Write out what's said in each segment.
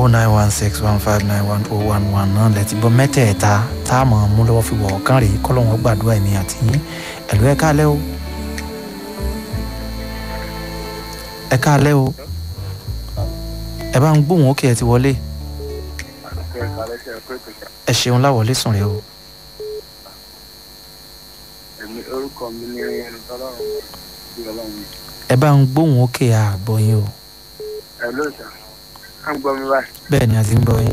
oh nine one six one five nine one oh one one náà lẹ́tí bọ́ mẹ́tẹ̀ẹ̀ta tá a mọ̀ mú lọ́wọ́ fi wọ̀ ọ̀kan rèé kọ́lọ́wọ́n gbàdúrà ẹ̀mí àti yín ẹ̀lú ẹ̀ káalẹ́ o ẹ̀ káalẹ́ o ẹ bá ń gbóhùn ókè ẹ ti wọlé ẹ ṣeun láwọlé sùn rẹ o èmi orúkọ mi ní ẹni tọ́lọ́run bí ọlọ́run ẹ bá ń gbóhùn ókè àgbọ̀ yín o ẹ ló sà á ń gbọ́ mi báyìí bẹ́ẹ̀ ni a ti ń gbọ́ yín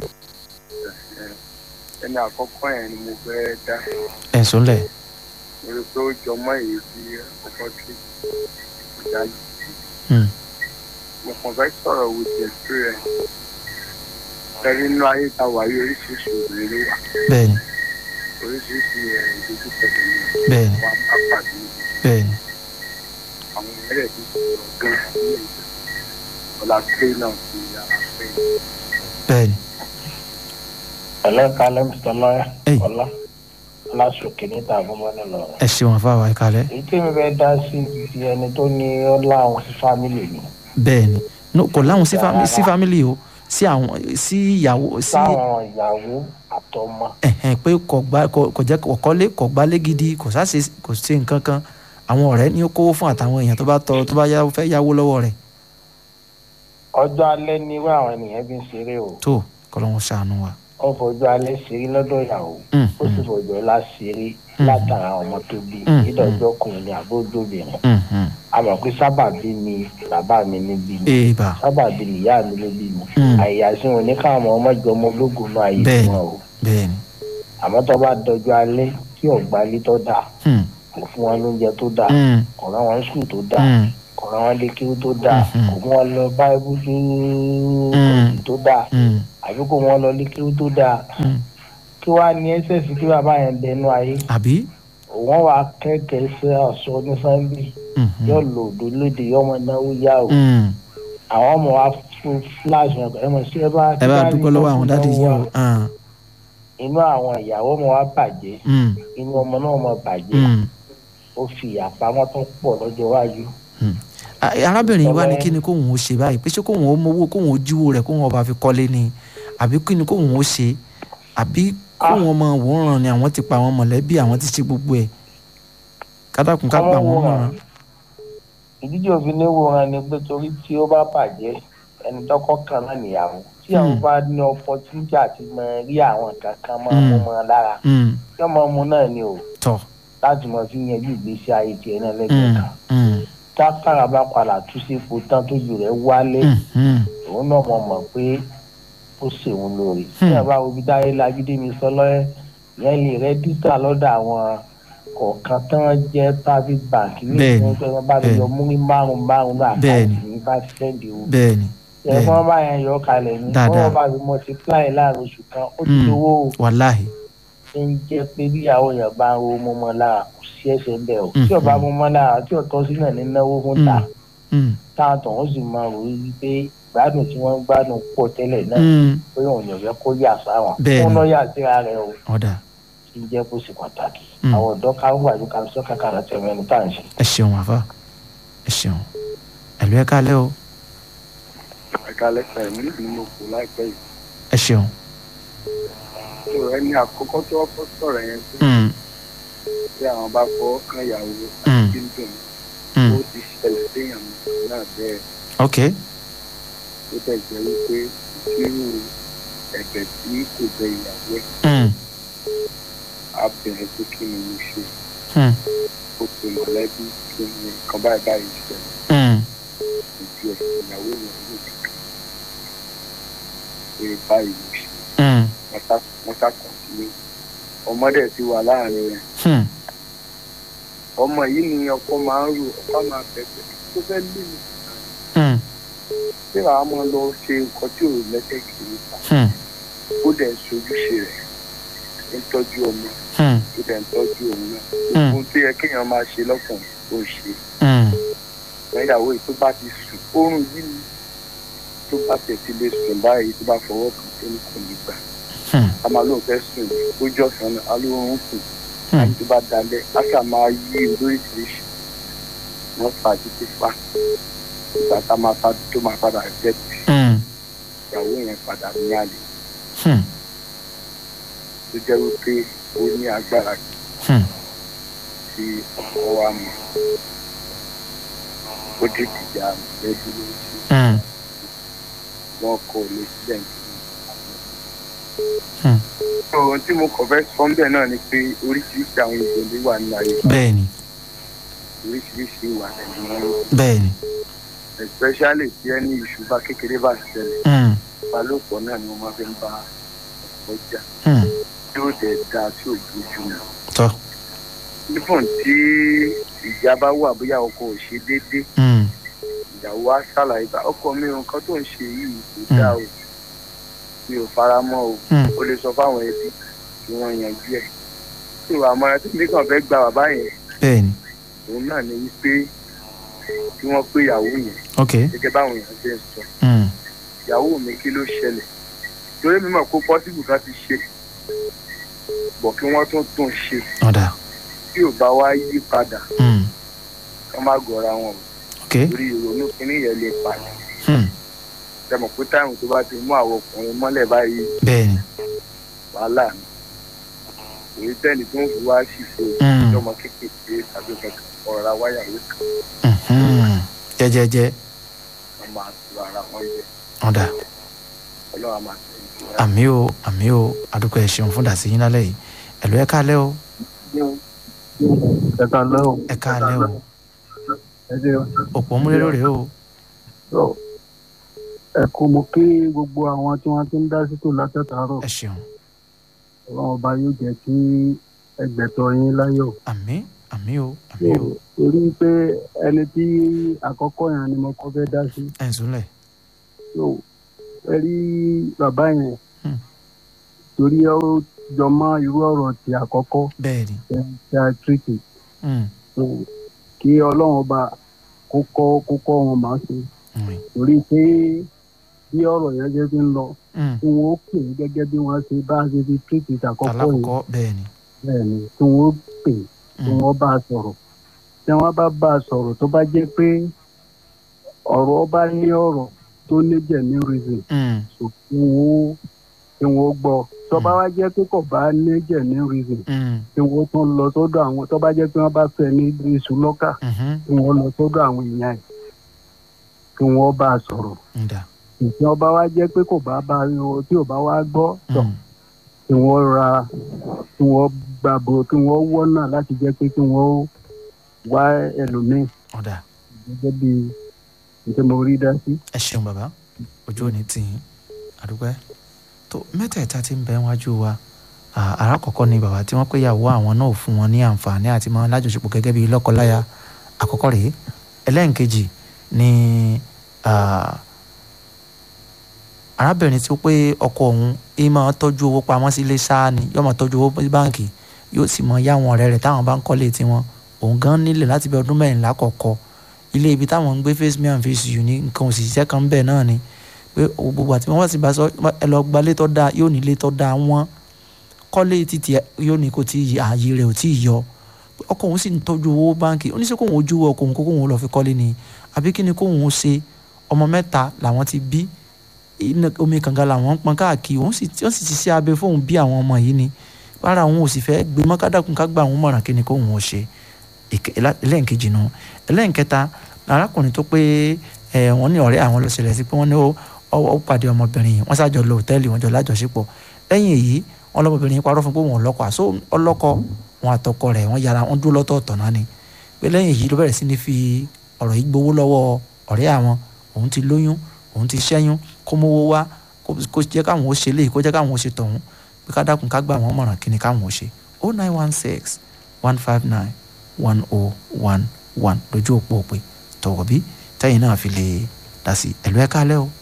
ẹni àkọ́kọ́ yẹn ni mo fẹ́ dá ẹ̀ ń sùnlẹ̀ lórí pé ó jọ mọ́ èyí tí àkọ́kọ́ tí ìjà yìí Hmm. mo kàn fẹ́ sọ̀rọ̀ with the experience ẹni inú ayé ta wà yí oríṣiríṣi obìnrin ló wà bẹ́ẹ̀ ni oríṣiríṣi ẹ̀ ìdójú pẹ̀lú bẹ́ẹ̀ ni wà á pàdé bẹ́ẹ̀ ni àwọn ẹlẹ́dẹ̀ tí sọ̀rọ̀ gan ní ìgbà ọ̀la pé náà ti yàrá pé bẹ́ẹ̀ ni ẹlẹ́ka lẹ́mísítọ́ lọ́yà Hey. ọlá aláṣọkè níta àbúmọ́ni lọ. ẹ ṣeun àfáwà ẹ káalẹ́ èyí tí mi fẹ́ dá sí ti ẹni tó ní ó láwọn sí fámìlì mi bẹ́ẹ̀ ni no kò láwọn sí fami- sí fámìlì o sí àwọn sí ìyàwó sí sáwọn ìyàwó àtọmọ ẹ̀hẹ̀n pé kò gbá kò kò jẹ́ kò kọ́lé kò gbálé gidi kò sáṣe kò ṣe nǹkan kan àwọn ọ̀rẹ́ ní ó kówó fún àtàwọn èèyàn tó bá tọrọ tó bá yá fẹ́ yáwó lọ́wọ́ rẹ̀ ọjọ́ alẹ́ ní irú àwọn ènìyàn bí ń ṣeré o tó kọ́lọ́hún ṣàánú wa. ó fojú alẹ́ ṣeré lọ́dọ̀ ìyàwó Mm, ó sì mm, fojú ọlá ṣeré Mm. látara àwọn ọmọ tó bí Mm, ìdọ̀jọ́ ọkùnrin ní àbójóbìnrin mm, mm. àmọ́ pé sábàbí ni bàbá mi ní bí mi èèbà sábàbí ni ìyá mi ló bí mi Mm. àyàsí wọn ní káwọn ọmọ ọmọ ìjọmọ ológun náà ayé Bẹ́ẹ̀ni. wọn o bẹ́ẹ̀ ni àmọ́ tó bá dọjọ́ alẹ́ tí ọ̀gbá ilé tó dáa Hmm, kò fún wọn lóúnjẹ tó dáa hmm, kò rán wọn sùn tó dáa hmm, kò rán wọn lékiri tó dáa Mhm. kò mú wọn lọ báíbù tó Mm. tó dáa hmm, àbí kò mú wọn lọ lékiri tó dáa hmm. kí wàá ní ẹsẹ̀ sí kí bàbá yẹn dẹnu ayé àbí wọn wàá kẹ́kẹ́ sí ọ̀ṣọ́ ní sunday Mhm, yóò lò òdo lóde yóò mọ náwó yá o hmm. àwọn ọmọ wa fún flash wọn ẹ mọ̀ sí ẹ bá ẹ bá dúpẹ́ lọ́wọ́ àwọn dáàdi yín o Ah, inú àwọn ìyàwó ọmọ wa bàjẹ́ hmm, inú ọmọ náà mọ bàjẹ́ hmm, ó fi àpamọ́ tó pọ̀ lọ́jọ́ iwájú hmm. A- arábìnrin yìí wá ní kí ni kóun ó ṣe báyìí pé ṣé kóun ó mowó kóun ó jíwó rẹ̀ kóun ọba fi kọ́lé ni àbí kí ni kóun ó ṣe àbí kóun ọmọ òwúrọ̀ ni àwọn ti pa àwọn mọ̀lẹ́bí àwọn ti ṣe gbogbo ẹ̀ kádàkùn ká pa àwọn mọ̀ràn. ìdíje òfin ní wòran ni pé torí tí ó bá bàjẹ́ ẹni tọkọ kan náà nìyàwó tí àwọn Hmm. bá ní opportunity àti mọ rí àwọn nǹkan kan máa mú Hmm. mọ lára Hmm, tí ọmọ mu náà ni o tọ̀ láti mọ fi yanjú ìgbésí ayé tiẹ̀ náà lẹ́gbẹ̀ẹ́ Hmm, kan hmm, tákàrà bá padà tú sí ipò tán tójú rẹ̀ wálé hmm, hmm. òun náà mọ̀ mọ̀ pé ó ṣèwọ̀n lórí tí Hmm. ẹ bá wo ibi táyé lágídé mi sọ lọ́yẹ́ yẹn lè rẹ́díṣà lọ́dọ̀ àwọn kọ̀ọ̀kan tán jẹ́ private bank ní Bẹ́ẹ̀ni, ìpínlẹ̀ tó bá mi yọ múrí márùn márùn náà Bẹ́ẹ̀ni. àkáǹtì ní bá ti sẹ́ndì o bẹ́ẹ̀ ni ẹ bẹ́ẹ̀ni. fọ́n bá yẹn yọ kalẹ̀ ní Dáadáa. wọ́n bá fi multiply láàrin oṣù kan ó ti Hmm. owó wàláhì ṣe ń jẹ́ pé bíyàwó yẹn bá ń ro mọ́mọ́ lára kò sí ẹsẹ̀ ń bẹ̀ o Hmm. tí ọba mọ́mọ́ lára tí ọ̀tọ́ sí náà ní náwó fún ta Hmm, táwọn tó ń sì máa rò wí pé ìgbádùn tí wọ́n ń gbádùn pọ̀ tẹ́lẹ̀ náà hmm. pé òun yàn fẹ́ kó yà sáwọn Bẹ́ẹ̀ni. fún lọ́ọ̀yà síra rẹ̀ o ọ̀dà tí ń jẹ́ kó sì pàtàkì Mm. àwọn ọ̀dọ́ ká wà ní kàmísọ́ kàkàrà tẹ̀wé ẹni tá à ń ṣe. ẹ ṣeun àfa ẹ ṣeun ẹ̀lú ẹ̀ kálẹ̀ o ẹ̀ka lẹ́sẹ̀ mi ni mo kù láìpẹ́ yìí ẹ ṣeun. tó ẹni àkọ́kọ́ tó ọkọ̀ sọ̀rọ̀ yẹn tó Hmm, tí àwọn bá fọ́ kan ìyàwó Mm. àti kíndùn hmm. ó ti ṣẹlẹ̀ séèyàn náà bẹ́ẹ̀ ok tó tẹ̀ jẹ́ wípé irú ẹ̀bẹ̀ tí kò bẹ ìyàwó ẹ̀ Hmm, á bẹ̀rẹ̀ pé kí ni mo ṣe hmm, ó pe mọ̀lẹ́bí kí ni nǹkan báyìí báyìí ṣẹlẹ̀ hmm. ojú ẹ̀ ìyàwó yẹn ló ti kà pé báyìí ló ṣe Hmm, wọ́n sá wọ́n sá kàn sílé ọmọdé ti wà láàrin rẹ̀ hmm. ọmọ yìí ni ọkọ máa ń rò ọkọ máa bẹ̀bẹ̀ tó fẹ́ lé mi Hmm, tí wàá máa lọ ṣe nǹkan tí ò lẹ́sẹ̀ kiri ta hmm, ó dẹ̀ ń sojúṣe rẹ̀ ń tọ́jú ọmọ hmm, ó dẹ̀ ń tọ́jú òun náà Hmm. ohun tó yẹ kéèyàn máa ṣe lọ́kùnrin ó ń ṣe hmm. ìyàwó yìí tó bá ti sùn oorun yìí ni tó bá tẹ̀ sí lè sùn báyìí tó bá fọwọ́ kàn tó ní kò ní gbà Hmm, a máa lóun fẹ́ sùn ó jọ sàn náà a lóun sùn hmm. àti tó bá dalẹ̀ a ṣà máa yí lóríṣiríṣi wọ́n fà títí fà ìgbà tá a máa fa tó máa padà jẹ́ Hmm, ìyàwó yẹn padà ní àlè Hmm. tó jẹ́ wípé ó ní agbára Hmm. tí ọkọ wa mọ̀ ó dé ìjà lẹ́bí lórí Hmm. wọn kọ lè sílẹ̀ nítorí Hmm. ohun tí mo kàn fẹ́ sọ ńbẹ̀ náà ni pé oríṣiríṣi àwọn ìgbòho wà ní ayé bẹ́ẹ̀ni oríṣiríṣi ìwà ẹ̀mí wọn ló bẹ́ẹ̀ni especially tí ẹni ìṣùbà kékeré bá ṣẹlẹ̀ Hmm. ìbálòpọ̀ náà ni wọ́n máa fi ń bá ọkọ jà Hmm. tí ó dẹ̀ dáa tí ò gbójú mọ́. tọ́ nífọ̀n tí ìjà bá wà bóyá ọkọ ò ṣe déédéé Hmm. ìyàwó á ṣàlàyé bá ọkọ mi nǹkan tó ń ṣe yìí kò dáa o mi ò fara mọ́ o Hmm. ó lè sọ fáwọn ẹbí kí wọ́n yanjú ẹ̀ tí ìwà àmọ́ra tí mi kàn fẹ́ gba bàbá yẹn bẹ́ẹ̀ni òun náà ni wípé kí wọ́n pé ìyàwó yẹn ok gẹ́gẹ́ báwọn èèyàn ṣe ń sọ Hmm. ìyàwó mi kí ló ṣẹlẹ̀ torí mi mọ̀ pé pọ́sibù kan ti ṣe bọ̀ kí wọ́n tún tún ṣe ọ̀dà tí ò bá wá yí padà Hmm. ká má gọra wọn o ok torí ìrònú kínní yẹn lè padà Hmm. tẹmọ̀ pé táìmù tó bá ti mú àwọn ọkùnrin mọ́lẹ̀ báyìí bẹ́ẹ̀ni wàhálà ni èyí tẹ́ni tó ń fi wá ṣìṣe Hmm. ìjọmọ kékeré tàbí kankan ọ̀rọ̀ awáyàwó kan Mhm. jẹ́jẹ́jẹ́ wọ́n máa tu ara wọn jẹ ọ̀dà ọlọ́run á máa tẹ̀lé ìtura. àmì o àmì o àdúgbò ẹ̀ ṣeun fún dàsí yín lálẹ́ yìí ẹ̀lú ẹ̀ káalẹ́ o ẹ̀ka lọ́wọ́ ẹ̀ káalẹ́ o ẹ̀jẹ̀ òpó múlẹ́rọ̀ rèé o ọ̀ ẹ̀kọ́ mo kí gbogbo àwọn tí wọ́n ti ń dá sí tò látàtàárọ̀ ẹ̀ ṣeun ọlọ́run ọba yóò jẹ́ kí ẹgbẹ̀tọ̀ yín láyọ̀. àmì àmì o àmì o torí pé ẹni tí àkọ́kọ́ yẹn ni mo kọ́ fẹ́ dá sí ẹ̀ ń súnlẹ̀ so ẹ rí bàbá yẹn Hmm. torí ó jọ mọ́ irú ọ̀rọ̀ ti àkọ́kọ́ bẹ́ẹ̀ni tí a tírìtì Hmm. so kí ọlọ́run ọba kó kọ́ kó kọ́ wọn máa ṣe Hmm. torí pé bí ọ̀rọ̀ yẹn jẹ́ fi ń lọ Hmm. tí wọ́n ó pè é gẹ́gẹ́ bí wọ́n ṣe bá ṣe fi tírìtì àkọ́kọ́ yìí alákọ̀ọ́kọ́ bẹ́ẹ̀ni bẹ́ẹ̀ ni tí wọ́n ó pè é tí Hmm. wọ́n bá a sọ̀rọ̀ tí wọ́n bá bá a sọ̀rọ̀ tó bá jẹ́ pé ọ̀rọ̀ bá ní ọ̀rọ̀ tó ní jẹ̀mí reason Hmm. so kí wọ́n ó kí wọ́n ó gbọ́ tó bá wá jẹ́ pé kò bá ní jẹ̀mí reason Hmm. kí wọ́n tún lọ sọ́dọ̀ àwọn tó bá jẹ́ pé wọ́n bá fẹ́ ní iṣu lọ́kà Mhm. kí wọ́n lọ sọ́dọ̀ àwọn èèyàn ẹ̀ kí wọ́n bá a sọ̀rọ̀ ǹda ìtì ọba wa jẹ́ pé kò bá bá tí ò bá wá gbọ́ tọ̀ Hmm. kí wọ́n ra kí wọ́n gbàgbọ́ kí wọ́n wọ́nà láti jẹ́ pé kí wọ́n wá ẹlòmíì ọ̀dà gẹ́gẹ́ bí nǹkan mo rí dá sí. ẹ ṣeun bàbá ojú òní tì yín àdúgbò ẹ tó mẹ́tẹ̀ẹ̀ta tí ń bẹ wájú wa à- alákọ̀ọ́kọ́ ni bàbá tí wọ́n pé ìyàwó àwọn náà ò fún wọn ní àǹfààní àti máa lájọṣepọ̀ gẹ́gẹ́ bí lọ́kọláya àkọ́kọ́ rèé ẹlẹ́ǹkejì ni à, arábìnrin tí ó pé ọkọ òun ẹ máa tọ́jú owó pamọ́ sílé sáà ni yóò máa tọ́jú owó sí báǹkì yóò sì mọ yá àwọn ọ̀rẹ́ rẹ̀ táwọn bá ń kọ́lé tiwọn òun gan nílẹ̀ láti bí ọdún mẹ́rìnlá kọ̀ọ̀kọ́ ilé ibi táwọn ń gbé face me and face you ní nǹkan òṣìṣẹ́ kan ń bẹ̀ náà ni pé gbogbo àti wọ́n sì bá sọ ẹ lọ gba ilé tó dáa yóò ní ilé tó dáa wọ́n kọ́lé títí ẹ yóò ní kò tí ì ààyè rẹ̀ ò tí ì yọ ọkọ òun sì ń tọ́jú owó báǹkì oníṣẹ́ kóun ojú ọkọ òun kó kóun lọ fi kọ́lé ni àbí kí ni kóun ṣe ọmọ mẹ́ta làwọn ti bí iná omi kànga làwọn ń pọn káàkiri òun sì wọ́n sì ti ṣe abẹ fóun bí àwọn ọmọ yìí ni rárá òun ò sì fẹ́ gbé mọ́kádàkùn ká gbà àwọn mọ̀ràn kí ni kóun ò ṣe ìkẹ- ẹlá- ẹlẹ́ǹkejì nu ẹlẹ́ǹkẹta arákùnrin tó pé ẹ wọ́n ní ọ̀rẹ́ àwọn ló ṣẹlẹ̀ sí pé wọ́n ní ó ó- ó pàdé ọmọbìnrin yìí wọ́n ṣàjọ lọ hòtẹ́ẹ̀lì wọn jọ lájọṣepọ̀ lẹ́yìn èyí wọn lọ́mọbìnrin yìí parọ́ fún pé wọn ò lọ́kọ àṣọ ọlọ́kọ wọn àtọkọ rẹ̀ wọ́n yára wọn dúró lọ́tọ̀ọ̀tọ̀ náà ni pé lẹ́yìn èyí ló bẹ̀rẹ̀ sí ní fi ọ̀rọ̀ yìí gbowó lọ́wọ́ ọ̀rẹ́ àwọn òun ti lóyún òun ti ṣẹ́yún kó mówó wá kó kó jẹ́ káwọn ó ṣe léyìí kó jẹ́ káwọn ó ṣe tọ̀hún pé ká dákun ká gbà wọ́n mọ̀ràn kí ni káwọn ó ṣe o nine one six one five nine one oh one one lójú òpó òpè tọ̀wọ̀ bí tẹ́yìn náà fi lè dá sí ẹ̀lú ẹ̀ka alẹ́ o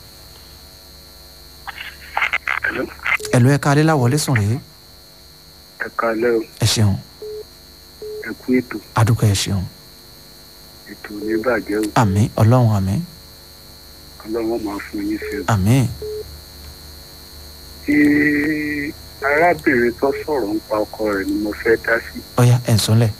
Hello? ẹ̀lú ẹ̀ka alẹ́ láwọlé sùn rèé ẹ kalẹ́ o ẹ ṣeun ẹ kú ètò adúgbò ẹ ṣeun ètò ní bàjẹ́ o àmín ọlọ́run àmín ọlọ́run máa fún yín ṣe o. àmín tí arábìnrin tó sọ̀rọ̀ ń pa ọkọ rẹ̀ ni mo fẹ́ dá sí. ọ̀ya ẹ̀ ń sọ́lẹ̀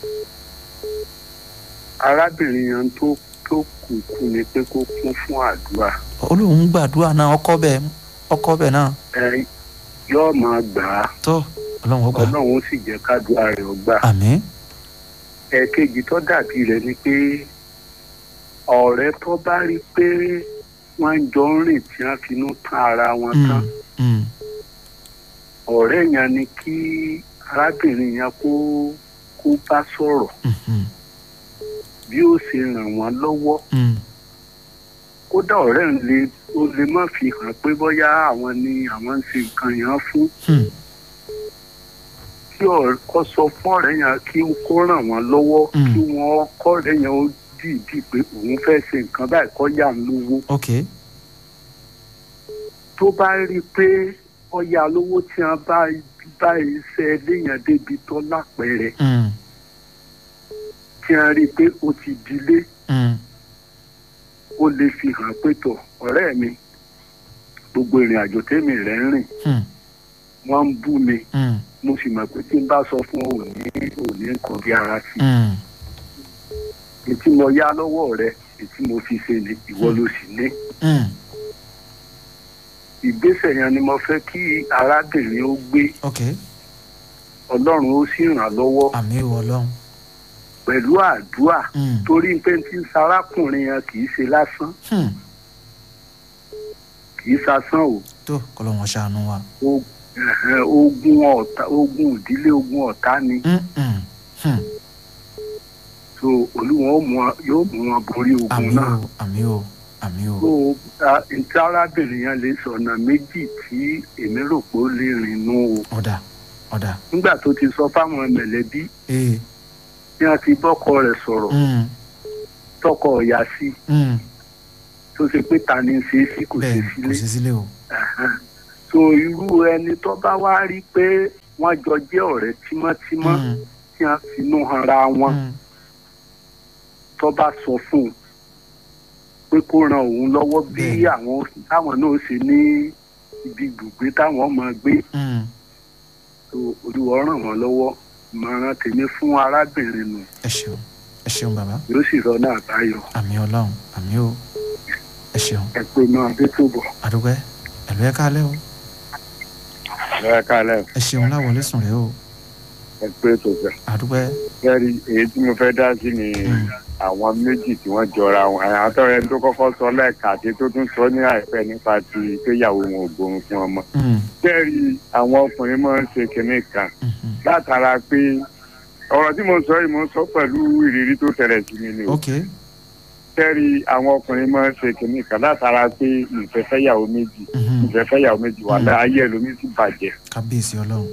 arábìnrin yẹn tó tó kù kù ni pé kó kún fún àdúrà olóhùn gbàdúrà náà ọkọ bẹ́ẹ̀ ọkọ bẹ́ẹ̀ náà ẹ yóò máa gbà á tó ọlọ́run ó gbà ọlọ́run ó sì jẹ́ kádùá rẹ̀ ó gbà. àmín ẹ̀ẹ̀kejì tó dàbí rẹ̀ ni pé ọ̀rẹ́ tó bá rí pé wọ́n jọ ń rìn tí wọ́n finú tán ara wọn tán Mm, mm, ọ̀rẹ́ yẹn ni kí arábìnrin yẹn kó kó bá sọ̀rọ̀ mm, mm, bí ó ṣe ràn wọ́n lọ́wọ́ mm, kódà ọ̀rẹ́ ń lè ó lè má fi hàn pé bóyá àwọn ni àwọn ń ṣe nǹkan yẹn fún mm, kí ọ̀rẹ́ kó sọ fún ọ̀rẹ́ yẹn kí ó kó ràn wọ́n lọ́wọ́ Mm. kí wọ́n kọ́ ọ̀rẹ́ yẹn ó dìídì pé òun fẹ́ ṣe nǹkan báyìí kọ́ yà ń lówó ok tó bá rí i pé ọ̀yà lówó tí wọ́n bá bá iṣẹ́ léèyàn débi tó lápẹẹrẹ mm, tí wọ́n rí i pé ó ti dilé mm, ó lè fi hàn pé tọ̀ ọ̀rẹ́ mi gbogbo ìrìn àjò tèmi rẹ̀ ń rìn mm, wọ́n ń bú mi mm, mo sì mọ̀ pé tí n bá sọ fún òní òní nǹkan bí ara sí i mm, ètí mo yá lọ́wọ́ rẹ ètí mo fi ṣe ni ìwọ ló sì ní. mm, ìgbésẹ̀ yẹn ni mo fẹ́ kí arábìnrin ó gbé ok ọlọ́run ó sì ràn án lọ́wọ́ àmín o ọlọ́run pẹ̀lú àdúrà Mm, torí pé tí ń sarákùnrin yẹn kì í ṣe lásán mm, kì í sasán o tó kọlọ́wọ́n ṣàánú wa O- ẹ̀hẹ́n, ogun ọ̀tá ogun ìdílé ogun ọ̀tá ni Mm, mm, mm, so olúwọn ó mú wọn- yóò mú wọn borí ogun àmín náà o àmín o àmín o so a- ntí arábìnrin yẹn lè sọ̀nà méjì tí èmi rò pé ó lè rìn nú o ọ̀dà ọ̀dà nígbà tó ti sọ fáwọn mẹ̀lẹ́bí ee tí wọ́n ti bọ́kọ rẹ̀ sọ̀rọ̀ mm, tọkọ ọ̀yà sí mm, tó ṣe pé ta ni ń ṣe é sí kò ṣe bẹ́ẹ̀ kò sílé sí sílé o Ẹ̀hẹ́n. so irú ẹni tó bá wá rí pé wọ́n jọ jẹ́ ọ̀rẹ́ tímọ́tímọ́ Mm, tí wọ́n finú hanra wọn mm, tó bá sọ fún un pé kó ran òun lọ́wọ́ bí Bẹ́ẹ̀ni. àwọn táwọn náà ṣe ní ibi gbùgbé táwọn máa gbé mm, so olúwa ràn wọ́n lọ́wọ́ ìmọ̀ràn tèmi fún arábìnrin nù ẹ ṣeun ẹ ṣeun bàbá yóò sì rọ́nà àbáyọ àmín ọlọ́run àmín o ẹ ṣeun ẹ pé máa dé tó bọ̀. àdúgbẹ́ ẹ̀lú ẹ̀ kálẹ̀ o ẹ káàlẹ́ ẹ ṣeun láwọlé sùn rẹ o ẹ pé tó fẹ́. àdúgbẹ́ kẹ́rì èyí tí mo fẹ́ dá sí ni Mm. àwọn méjì tí wọ́n jọra wọn àwọn àtọ́rẹ́ tó kọ́kọ́ sọ lẹ́ẹ̀ka àti tó tún sọ ní àìpẹ́ nípa ti péyàwó wọn ò gbóhùn fún ọmọ. Mm, kẹ́rì àwọn ọkùnrin máa ń ṣe kinní kan mhm, látara pé ọ̀rọ̀ tí mo sọ yìí mo sọ pẹ̀lú ìrírí tó tẹ̀lẹ̀ sí mi ni o. ok kẹ́rì àwọn ọkùnrin máa ń ṣe kinní kan látara pé ìfẹ́fẹ́yàwó méjì mhm, ìfẹ́fẹ́yàwó méjì wà Mm. láyé ẹlòmí sì bàjẹ́. kábíyèsí ọlọ́run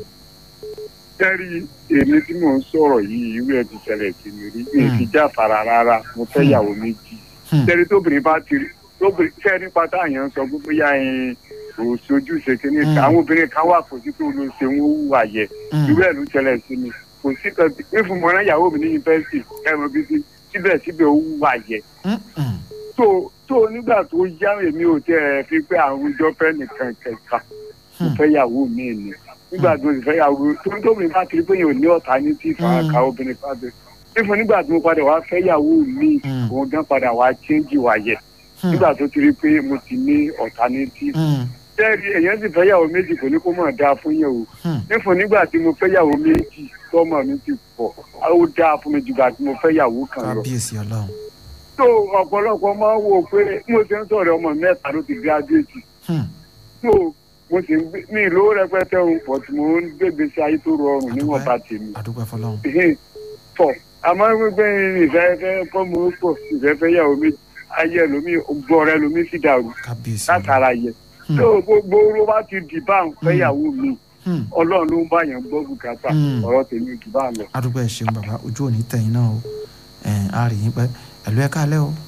kẹ́rì èmi tí mò ń sọ̀rọ̀ yìí irú ẹ̀ ti ṣẹlẹ̀ sí mi rí mi Mm. ti jáfara rárá mo fẹ́ Mm. yàwó méjì Hmm, tẹ́lẹ̀ tóbìnrin bá ti rí tóbìnrin fẹ́ nípa táyà ń sọ gbogbo yá ẹyin kò sojú ṣe kínní Mm. àwọn obìnrin kan wà kò sí pé olú ṣe ń wúwà yẹ mm, irú ẹ̀ ló ṣẹlẹ̀ sí mi kò sí kan bí fún mọ́ná ìyàwó mi ní yunifásitì ẹ̀rọ bí sí síbẹ̀síbẹ̀ ó wúwà yẹ mm, mm, tó tó nígbà tó yá èmi ò tẹ́ ẹ fi pé àwùjọ fẹ́ nìkan kẹta mo Hmm. fẹ́ yàwó mi ni nígbà tó ti fẹ́ yàwó tó ń tóbi bá kiri pé yóò ní ọ̀tá ní tí ìfàkà obìnrin pàdé fífún nígbà tí mo padà wá fẹ́ yàwó mi Hmm. òun gan padà wá chéńjì wá yẹ hmm, nígbà tó ti rí pé mo ti ní ọ̀tá ní tí mm, tẹ́ẹ̀rì èèyàn sì fẹ́ yàwó méjì kò ní kó mọ̀ dáa fún yẹn o hmm, nífun nígbà tí mo fẹ́ yàwó méjì tọ́mọ mi ti pọ̀ ó dáa fún mi jùgbà tí mo fẹ́ yàwó kan lọ kábíyèsí ọlọ́run tó ọ̀pọ̀lọpọ̀ máa ń wò ó pé bí mo ṣe ń sọ̀rọ̀ ọmọ mẹ́ta ló ti gíráduétì Hmm, tó mo sì ń gbé mi ìlú rẹpẹtẹ òun pọ̀ tí mo ń gbégbé sí ayé tó rọrùn níwọ̀n bá tèmi àdúgbẹ́ fọlọ́run Ìhìn, tọ̀ àmọ́ gbígbé ìfẹ́fẹ́ kọ́ mo pọ̀ ìfẹ́fẹ́ yàwó mi ayé ẹlòmí gbọ́ọ̀rẹ́ ẹlòmí sì dàrú kábíyèsí ọlọ́run látara yẹ Hmm, tó gbogbo ló bá ti dì bá ń fẹ́yàwó mi hmm, ọlọ́run ló ń bá yẹn gbọ́ bùkátà Hmm. ọ̀rọ̀ tèmi jù bá lọ. àdúgbẹ́ ṣeun bàbá ojú òní tẹ̀yìn náà o ẹ̀ á rí yín pẹ́ ẹ̀lú ẹ̀ kálẹ̀ o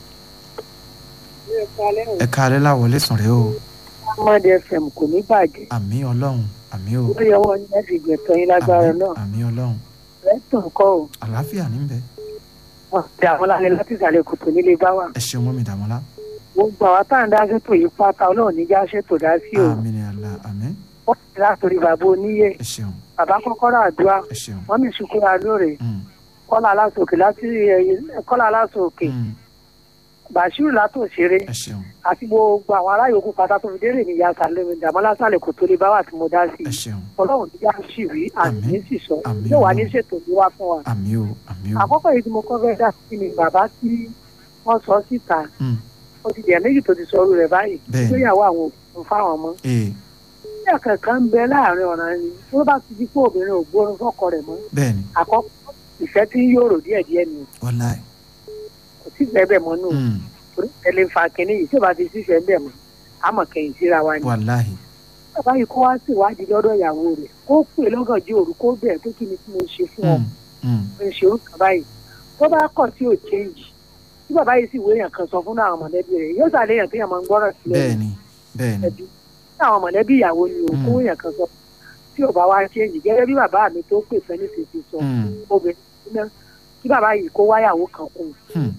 ẹ̀ kálẹ̀ láwọlé sùn rẹ o ọmọdé fm kò ní bàjẹ́ àmì ọlọ́run àmì o lórí ọwọ́ ní láti gbẹ̀tọ̀ yín lágbára àmì náà àmì ọlọ́run rẹ́tọ̀ kọ́ ò àlàáfíà níbẹ̀ wọ́n ti àwọn lálẹ́ láti ìsàlẹ̀ kòtò nílé bá wà. ẹ ṣeun mọ́mí dàmọ́lá gbogbo àwọn tá à ń dá ṣètò yìí pátá ọlọ́run níjà ṣètò dá sí o àmì ni àlà àmì wọ́n ti látòrí bàbá oníyè ẹ ṣeun bàbá kọ́kọ́rọ́ àdúrà ẹ ṣeun wọ́n mi ṣùkúrà lóore Hmm, kọ́lá aláṣòkè láti ẹ̀yìn- kọ́lá aláṣòkè hmm, bashiru látò ṣeré ẹ ṣeun àti gbogbo àwọn ará yòókù pátá tó fi dérè ní ìyá sàlẹ̀mí dàmọ́lá sàlẹ̀ kò tó lè bá wà tí mo dá sí ẹ i ṣeun ọlọ́run ní yá sì rí àmì Àmín. ní sì sọ Àmín yóò wá ní Ọlọ́run. ṣètò ní wá fún wa. àmì o àmì o àkọ́kọ́ yìí tí mo kọ́ fẹ́ dá sí ni bàbá tí wọ́n sọ síta Mm, ó ti dẹ̀ méjì tó ti sọ orú rẹ̀ báyìí Bẹ́ẹ̀ni. ìgbéyàwó àwọn òkú fáwọn ọmọ ee ní àkàkà ń bẹ láàrin ọ̀ràn ni tó bá ti di pé obìnrin ò gbórun fọ́kọ rẹ̀ mọ́ bẹ́ẹ̀ ni àkọ́kọ́ ìfẹ́ tí ń yòrò díẹ̀díẹ̀ ni wàláì kò sí ìfẹ́ bẹ̀ mọ́ nù Mm, torí ẹlẹ́ fa kínní yìí tí ò bá ti sí ìfẹ́ bẹ̀ mọ́ àmọ̀ kẹ́yìn síra wa ni. wàláì bàbá yìí kó wá sí ìwádìí lọ́dọ̀ ìyàwó rẹ̀ kó pè lọ́gànjọ́ òru kó bẹ̀ pé kí ni tí mo ṣe fún ọ Mm, mm, mo ṣe orúkọ báyìí tó bá kọ̀ tí ò change tí bàbá yìí sì wéyàn kan sọ fún àwọn mọ̀lẹ́bí rẹ̀ yóò sàlẹ̀ yàn téèyàn máa ń gbọ́rọ̀ sílẹ̀ bẹ́ẹ̀ ni bẹ́ẹ̀ ni ẹbí tí àwọn mọ̀lẹ́bí ìyàwó ni ò kó Mm. wéyàn kan sọ tí ò bá wá change gẹ́gẹ́ bí bàbá mi tó pè fẹ́ ní tètè sọ Mm, obìnrin náà kí bàbá yìí kó wáyàwó kan kù mm,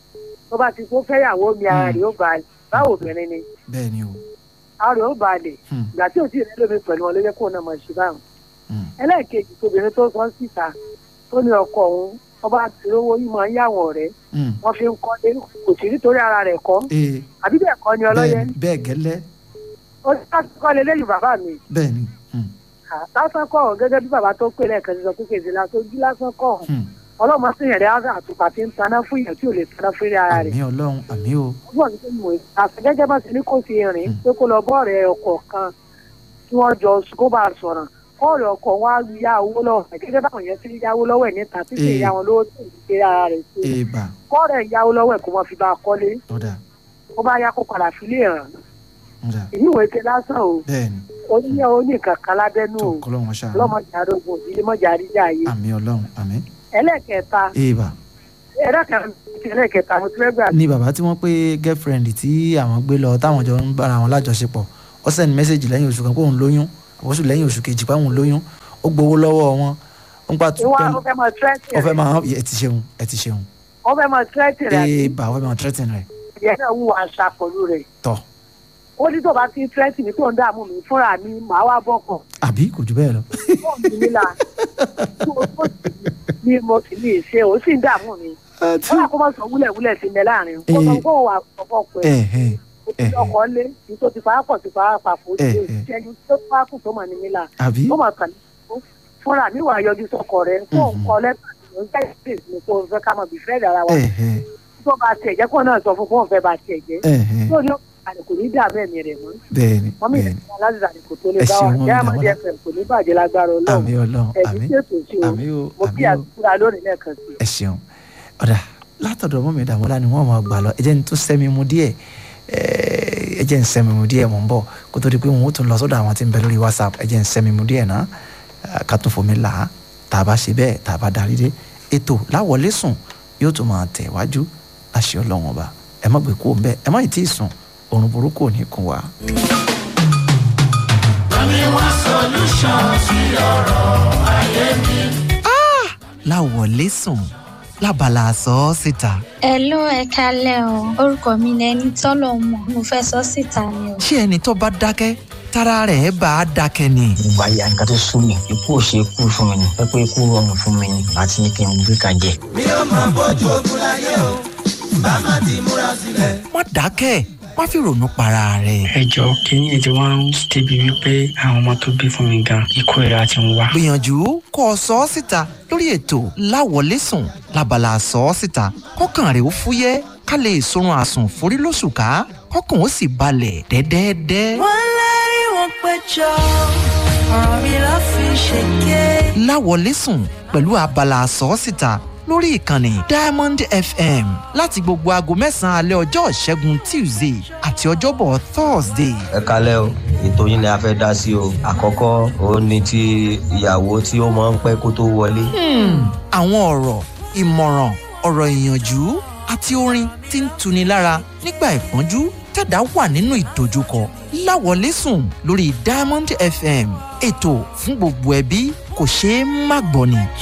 tó bá ti kó fẹ́yàwó mi ara Mm. rẹ̀ ó balẹ̀ báwo obìnrin ni bẹ́ẹ̀ ni o ara rẹ̀ ó balẹ̀ Mm, ìgbà tí ò tí ì rẹ́ lómi pẹ̀lú wọn ló yẹ kó náà máa ṣe báwọn mm, ẹlẹ́ẹ̀kejì tóbìnrin tó sọ síta tó ní ọkọ òun ọba tí owó yìí máa ń yàwọ̀n rẹ̀ mm, wọ́n fi ń kọ́lé kò sí nítorí ara rẹ̀ kọ́ ee àbí bẹ́ẹ̀ kọ́ ni ọlọ́yẹ bẹ́ẹ̀ ni bẹ́ẹ̀ gẹ́lẹ́ ó ní láti kọ́lé lẹ́yìn bàbá mi bẹ́ẹ̀ ni Mm, lásán kọ́ ọ̀hún gẹ́gẹ́ bí bàbá tó pè lẹ́ẹ̀kan ti sọ pé kèsì lásán ojú lásán kọ́ ọ̀hún mm. ọlọ́mọ sí yẹn rẹ̀ àtùpà tí ń taná fún yẹn tí ò lè taná fún ara rẹ̀ àmì ọlọ́run àmì o ọgbọ́n ní sẹ́yìn mọ̀ àti gẹ́gẹ́ bá ti ní kò sí rìn pé kó lọ bọ́ọ̀rẹ̀ ọkọ̀ kan tí wọ́n jọ kó bá a sọ̀rọ̀ kọ́ọ̀rẹ̀ ọkọ̀ wọn á yá owó lọ́wọ́ rẹ̀ gẹ́gẹ́ báwọn yẹn ti ń yáwó lọ́wọ́ ẹ̀ níta tí kì í Ee. yá wọn lówó tó ń gbé ara rẹ̀ sí èèbà kọ́ọ̀rẹ̀ yáwó lọ́wọ́ ẹ̀ kó wọn fi bá a kọ́lé ọ̀dà kó bá yá kó padà fi lè ràn ọ̀dà èyí ìwé ike lásán o bẹ́ẹ̀ ni ó ní ó ní kankan lábẹ́nú tó o kọ́lọ́run ṣáà ọlọ́mọdé arógun òbí mọ́jà àríjà yìí àmì ọlọ́run àmì ẹlẹ́ẹ̀kẹta èèbà ẹlẹ́ẹ̀kẹta ẹlẹ́ẹ̀kẹta mo ti fẹ́ gbà ni bàbá tí wọ́n pé girlfriend tí àwọn gbé lọ táwọn jọ ń bára wọn lájọṣepọ̀ ó send message lẹ́yìn oṣù kan pé òun lóyún àbọ̀sù lẹ́yìn oṣù kejì pé òun lóyún ó gbowó lọ́wọ́ wọn ó ń pa ìwà ó fẹ́ mọ tírẹ́tì ó fẹ́ rẹ̀ máa ẹ ti ṣeun ẹ ti ṣeun ó fẹ́ mọ tírẹ́tì rẹ̀ àti èèbà ó fẹ́ máa threaten rẹ̀ ìyẹn náà wù àṣà pẹ̀lú rẹ̀ tọ̀ ó ní tó bá ti tírẹ́tì mi tó ń dààmú mi fúnra mi màá wá bọ̀kàn àbí kò jù bẹ́ẹ̀ lọ fóònù mi nílà tó o sì ní mo sì ní ìṣe ó sì ń dààmú mi ó yà kó má sọ wúlẹ̀wúlẹ̀ sí mi láàrin kó sọ kó wà ọkọ̀ pẹ̀ ẹ ẹ ó ti ọkọ̀ lé ní tó ti fà á pọ̀ ti fà á pàpọ̀ ó ti Eh, lé eh. ìṣẹ́jú tó fà á kù tó mà ní mi là àbí ó mà kàn ní kó fúnra mi wà yọjú sọkọ rẹ kó ń Mhm. kọ lẹ́tà ní ọjà ìpèsè mi kó fẹ́ ká mọ̀ bí fẹ́ẹ́ dára wa ẹ ẹ tó bá tiẹ̀ jẹ́ kó náà sọ fún fóun fẹ́ bá tiẹ̀ jẹ́ ẹ ẹ tó ní àlè kò ní dààmú ẹ̀mí rẹ̀ mọ́ bẹ́ẹ̀ ni wọ́n mi bẹ́ẹ̀ ni ìdílé aláàzà ni kò tó lè Ẹ bá wa ṣeun, jẹ́ Mọ́mì àmọ́dé Dàmọ́lá. ẹ̀fẹ̀ kò ní bàjẹ́ lágbára ọlọ́run àmì ọlọ́run ẹ̀mí àmì tí ètò sí o àmì o mo àmì kí o àdúrà lónìí lẹ́ẹ̀kan sí i. ẹ ṣeun ọ̀dà látọ̀dọ̀ mọ́mí ìdààmúlá ni wọ́n máa gbà lọ ẹ jẹ́ ní tó sẹ́mi mu díẹ̀ ẹ ẹ jẹ́ ń sẹ́mi mu díẹ̀ mọ̀ ń bọ̀ kó tó di pé wọn ó tún lọ sọ́dọ̀ àwọn tí ń bẹ lórí whatsapp ẹ jẹ́ ń sẹ́mi mu díẹ̀ náà ẹ, ká tún fomi là á tá a bá ṣe bẹ́ẹ̀ tá a bá darí dé ètò láwọlé sùn yóò tún máa tẹ̀ wájú láṣẹ ọlọ́run ọba ẹ má gbé kú òun bẹ́ẹ̀ ẹ má ì tí ì sùn òrùn burúkú ò ní kún wa. láwọlé sùn lábala sọ ọ́ síta Hello ẹ kálẹ̀ o orúkọ mi ni ẹni tọ́lọ̀ mọ̀ mo fẹ́ sọ síta ni o. ṣé ẹni tó bá dákẹ́ tára rẹ̀ bá a dákẹ́ ni. ìgbà ya nǹkan tó sún mi ikú ò ṣe ikú fún mi ni pẹ́pẹ́ ikú rọrùn fún mi ni àti ní kí n gbé kan jẹ. má dákẹ́ má fi ronú para rẹ̀. ẹ jọ kínní ètò wa ń débi wípé àwọn ọmọ tó bí fún mi gan ikú ìra ti ń wá. gbìyànjú kó o sọ ọ́ síta lórí ètò láwọlé sùn lábala sọ ọ́ síta kọ́kàn rẹ̀ ó fúyẹ́ ká lè sorun àsùn forí lóṣù ká kọ́kàn ó sì balẹ̀ dẹ́dẹ́dẹ́. wọ́n lérí wọn péjọ ọ̀rọ̀ mi ló fi ṣèké. láwọlé sùn pẹ̀lú abala sọ ọ́ síta lórí ìkànnì diamond fm láti gbogbo aago mẹ́sàn-án alẹ́ ọjọ́ ìṣẹ́gun tuesday àti ọjọ́bọ̀ thursday. ẹ kalẹ́ o ètò yín ni a fẹ́ dá sí o àkọ́kọ́ òun ni ti ìyàwó tí ó máa ń pẹ́ kó tó wọlé. Hmm, àwọn ọ̀rọ̀ ìmọ̀ràn ọ̀rọ̀ ìyànjú àti orin tí ń tuni lára nígbà ìpọ́njú tẹ̀dá wà nínú ìdojúkọ láwọlé sùn lórí diamond fm ètò fún gbogbo ẹbí kò ṣeé má gbọ́ ni.